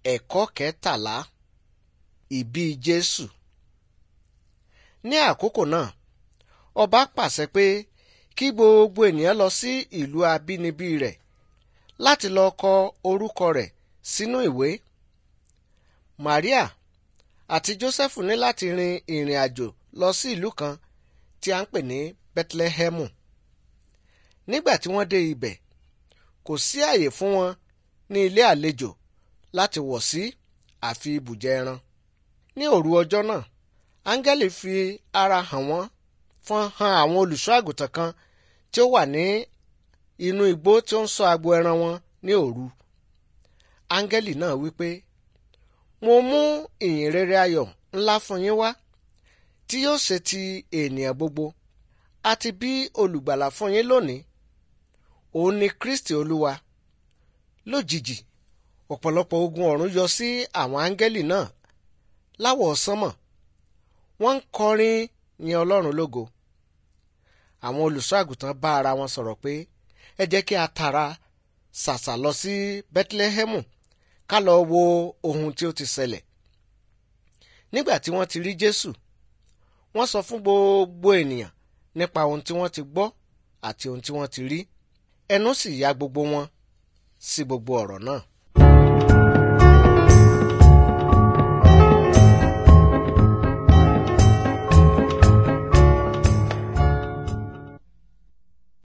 ẹ̀kọ́ kẹtàlá ìbí jésù ní àkókò náà ọba pàṣẹ pé kí gbogbo ènìyàn lọ sí ìlú abínibí rẹ̀ láti lọ kọ orúkọ rẹ̀ sínú ìwé maria àti jósẹ́fù ní láti rin ìrìn àjò lọ sí ìlú kan tí a ń pè ní bethlehemu nígbà tí wọ́n dé ibẹ̀ kò sí àyè fún wọn ní ilé àlejò láti wọ̀ sí àfi ibùjẹ ẹran ní òru ọjọ́ náà áńgẹ́lì fi ara hàn wọ́n fọ́n hàn àwọn olùṣọ́ àgùntàn kan tí ó wà ní inú igbó tí ó ń ṣọ́ agbo ẹran wọn ní òru áńgẹ́lì náà wípé mo mú ìyìn rere ayọ̀ ńlá fún yín wá tí yóò ṣe ti ènìyàn gbogbo àti bí olùgbàlà fún yín lónìí òun ni kristi olúwa lójijì ọ̀pọ̀lọpọ̀ ogun ọ̀run yọ sí àwọn áńgẹ́lì náà láwọ̀ sánmọ̀ wọ́n ń kọrin yin ọlọ́run lógo àwọn olùṣọ́ àgùntàn bá ara wọn sọ̀rọ̀ pé ẹ jẹ́ kí a tara ṣàṣà lọ sí bethlehemu ká lọ wo ohun tí ó ti ṣẹlẹ̀ nígbà tí wọ́n ti rí jésù wọ́n sọ fún gbogbo ènìyàn nípa ohun tí wọ́n ti gbọ́ àti ohun tí wọ́n ti rí ẹnu sì ya gbogbo wọn sí gbogbo ọ̀rọ̀ náà.